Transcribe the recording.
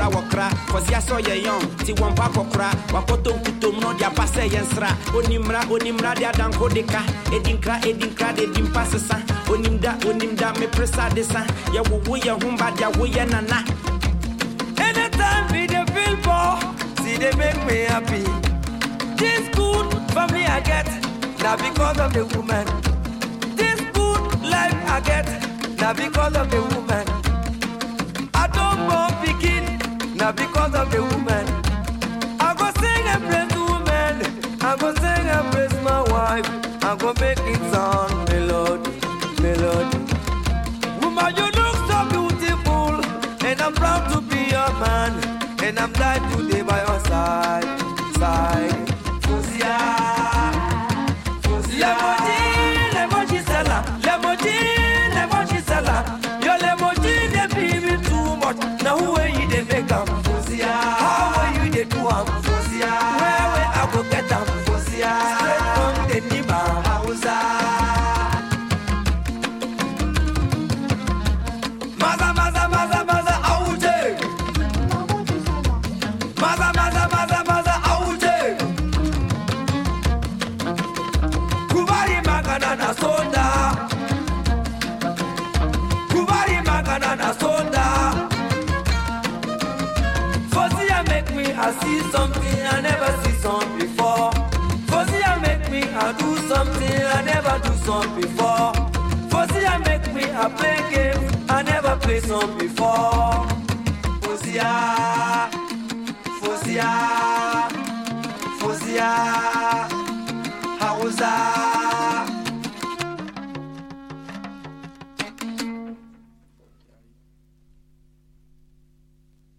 wɔkra kɔsia sɛ ɔyɛ yɔn ti wɔn mpa kɔkora wakɔtɔ nkutom na ɔde aba sɛ yɛ nsra onimra onimra de adanko de ka edi nkra edi nkra de di mpa sesa onimda onimda mepere sa de sa yɛwowo yɛ ho ba de awo yɛ nana Anytime we dey feel poor, see they make me happy. This good family I get, now because of the woman. This good life I get, now because of the woman. I don't born begin, now because of the woman. I go sing and praise the woman. I go sing and praise my wife. I go make it sound melody, melody. Woman, you look so beautiful, and I'm proud to be your man, and I'm glad to be by your side, side. Fosia, Fosia. Lemoji, lemoji sella, lemoji, lemoji sella. Your lemoji they be me too much. Now who are you they make 'em? Fosia, how are you they do 'em? Fosia, where where I go get 'em? Fosia, straight from the Nima, Hausa. Maza, maza, maza, maza, auje. Maza, maza, maza, maza, auje. Kubali magana na soda. Kubali magana na soda. Fosia make me I see something I never see some before. Fosia make me I do something I never do some before. Fosia make me I play game I never play some before. Fosia, Fosia.